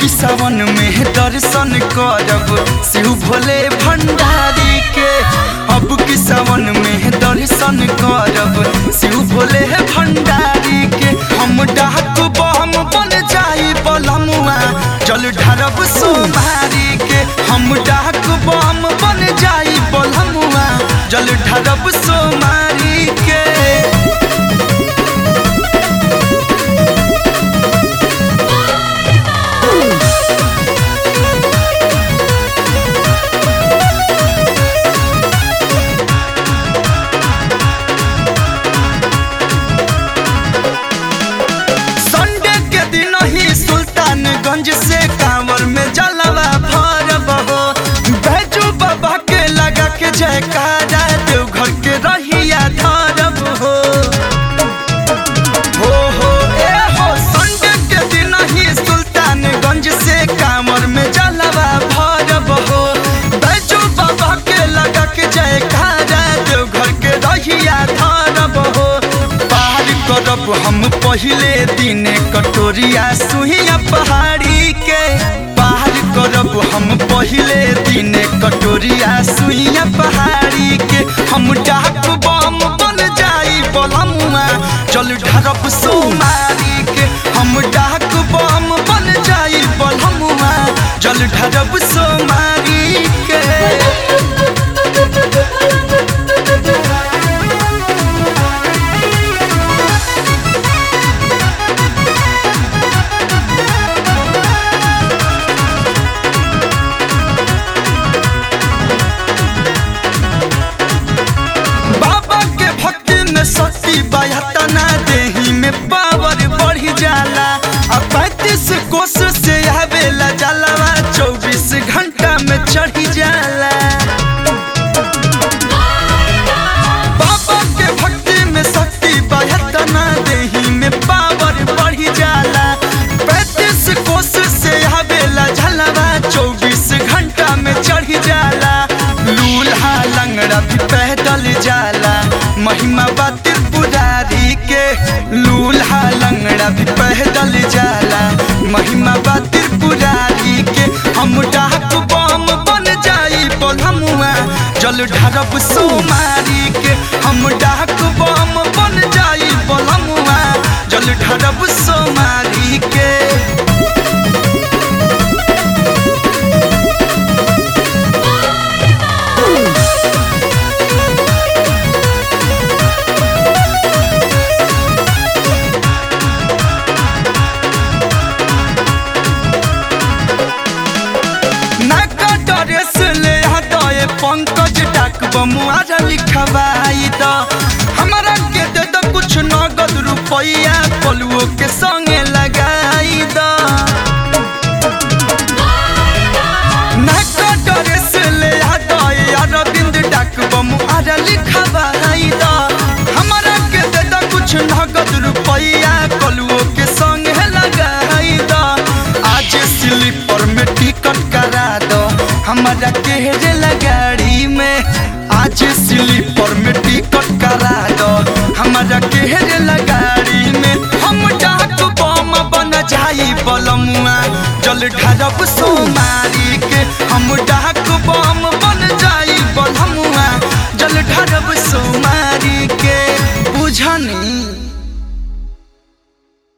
की सावन में दर्शन करब शिव भोले भंडारी के अब की सावन में दर्शन करब शिव भोले भंडारी के हम डाक बम बन जाई बलमुआ जल ढारब सोमारी के हम डाक बम बन जाई बलमुआ जल ढारब सोमारी के संडे के दिन ही सुल्तानगंज से कांवर में जलवा भरब हो बैजू बाबा के लगा के जयकारा देवघर के रहिया धरब हो हो हो ए हो संडे के दिन ही सुल्तानगंज से कांवर में जलवा भरब हो बैजू बाबा के लगा के जयकारा देवघर के रहिया धरब हो पार करब हम पहिले दिन कटोरिया सुहिया पहाड़ी के पार करब हम पहिले दिन कटोरिया सुइया पहाड़ी के हम डाक बम बन जाई बलमुआ चल ढरब सोमारी के हम डाक बम बन जाई बलमुआ जल ढरब सोमारी के बाबा के भक्ति में शक्ति बयातना देही में पावर बढ़ी जाला आ पैंतीस कोस से आवेला जलवा चौबीस घंटा में चढ़ी जाला बाबा के भक्ति में शक्ति बयातना देही में पावर बढ़ी जाला पैंतीस कोस से आवेला जलवा चौबीस घंटा में चढ़ी जाला लूल्हा लंगड़ा भी पैदल जाला महिमा बा त्रिपुरारी के लूल्हा लंगड़ा भी पैदल जाला महिमा बा त्रिपुरारी के हम डाक बम बन जाई बलमुआ जल ढरब सोमारी के हम डाक बम बन जाई बलमुआ जल ढरब सोमारी के नाका ड्रेस ले हटाए पंकज डाक बमुआरा लिखवाई द हमारा के दे दो कुछ नगद रुपया पलुओ के संगे लगाई द नाका ड्रेस ले हटाए अरविंद डाक बमुआरा लिखवाई द हमारा के दे दो कुछ नगद रुपया पलुओ के संगे लगाई द आज स्लीपर में टिकट करा दो हमारा केहरे लगाड़ी में आज स्लीपर में टिकट करा दो हमारा केहरे लगाड़ी में हम डाक बम बन जाई बलमुआ जल ढरब सोमारी के हम डाक बम बन जाई बलमुआ